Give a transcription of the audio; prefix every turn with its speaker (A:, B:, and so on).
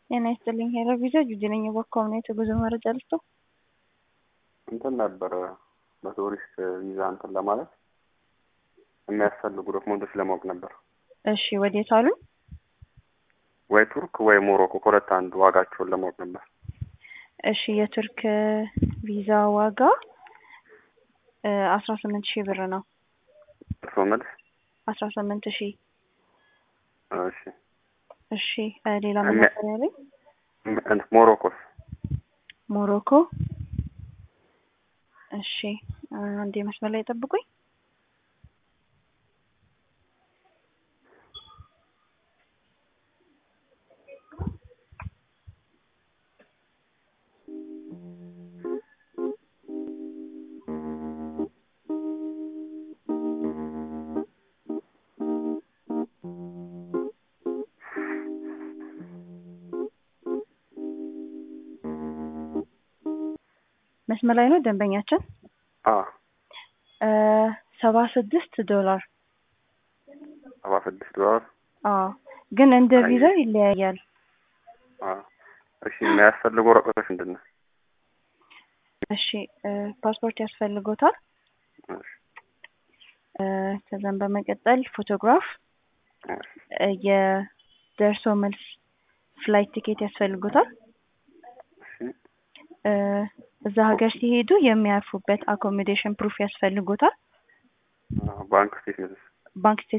A: ጤና ይስጥልኝ ሄሎ ቪዛ ጁጂ ነኝ። በኮምኔት የጉዞ መረጃ ልስጦ።
B: እንትን ነበረ በቱሪስት ቪዛ እንትን ለማለት የሚያስፈልጉ ዶክመንቶች ለማወቅ ነበር።
A: እሺ ወዴት አሉኝ?
B: ወይ ቱርክ ወይ ሞሮኮ ከሁለት አንዱ ዋጋቸውን ለማወቅ ነበር።
A: እሺ የቱርክ ቪዛ ዋጋ አስራ ስምንት ሺህ ብር ነው።
B: እርስዎ መልስ?
A: አስራ ስምንት ሺህ
B: እሺ
A: እሺ ሌላ ምን ነበር ያለኝ?
B: እንትን ሞሮኮስ
A: ሞሮኮ እሺ አንዴ መስመር ላይ ጠብቁኝ። መስመር ላይ ነው ደንበኛችን።
B: አ
A: ሰባ ስድስት ዶላር
B: ሰባ ስድስት ዶላር
A: አዎ፣ ግን እንደ ቪዛው ይለያያል።
B: አ እሺ የሚያስፈልጉ ወረቀቶች ምንድን ነው?
A: እሺ ፓስፖርት ያስፈልጎታል።
B: እሺ
A: ከዛም በመቀጠል ፎቶግራፍ፣ የደርሶ መልስ ፍላይት ቲኬት ያስፈልጎታል።
B: እሺ
A: እዛ ሀገር ሲሄዱ የሚያርፉበት አኮሞዴሽን ፕሩፍ ያስፈልጎታል።
B: ባንክ ስቴትመንት
A: ባንክ